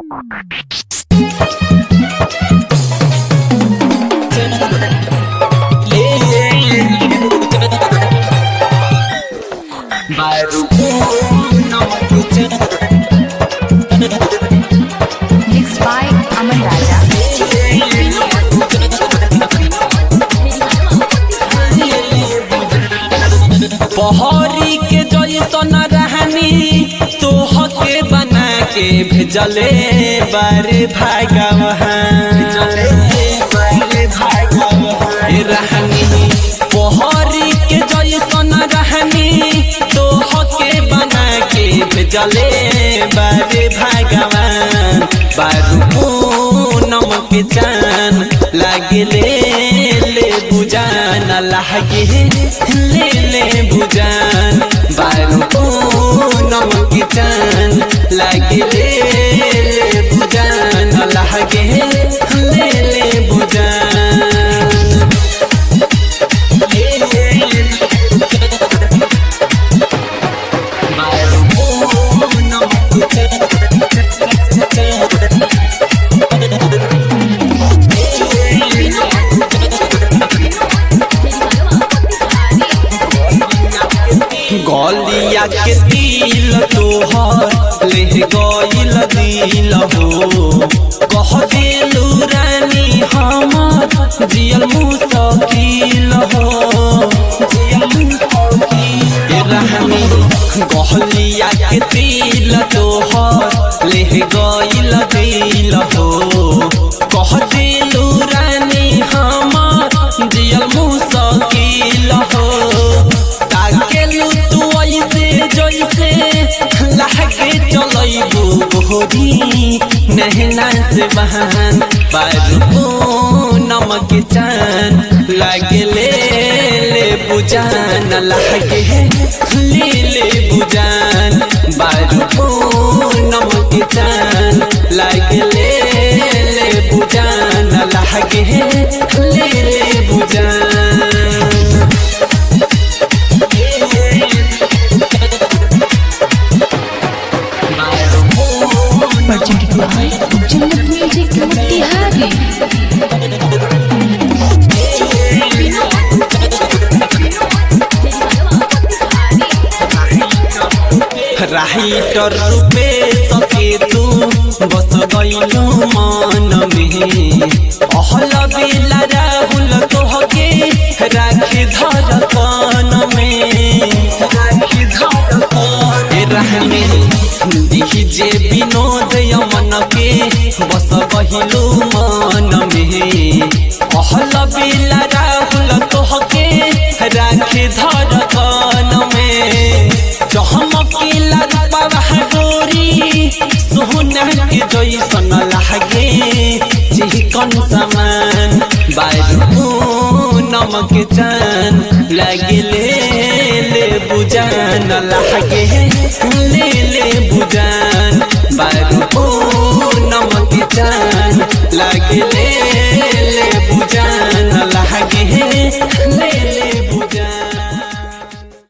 Mixed by Aman Raja. पहरी के जैसन रहनी तोहके बना के भेजले बारे भागवहान रहनी पहरी के जैसन रहनी तोहके बना के भेजले बारे भागवान बारू पूनम के चान लागले ले बुजान लागे ले ले बुजान बारू पूनम के चान लागे ले ले बुजान लागे ले ले बुजान गलिया के दिल तोहर ले गइल दिल हो कह दिलू रानी हमर जियल मुसकिल हो जियल मुसकिल रानी गलिया के दिल तोहर ले गइल दिल हो कह दिलू रानी हमर जियल मुसकिल हो ताकेलू तू ऐसे जैसे लागे चलैबू गोरी नहना से बहान बारू नमक चान लागे ले ले बुजान लागे ले ले बुजान बारू नमक चान लागे ले ले बुजान लागे ले ले बुजान Presented by Jannat Music Motihari. Writer रूपे सके तू बस गइलू मन में अहल बेला राहुल तोहके राखी धर कान में राखी धर कान रहने डीजे विनोद यमन के बस गइलू मन में अहल बेला राहुल तोहके राखी धर कान में चहमकीला रूपवा गोरी सोहना के जैसन लागे चिकन समान बारू नमक चान लागे ले ले बुजान लागे ले ले बुजान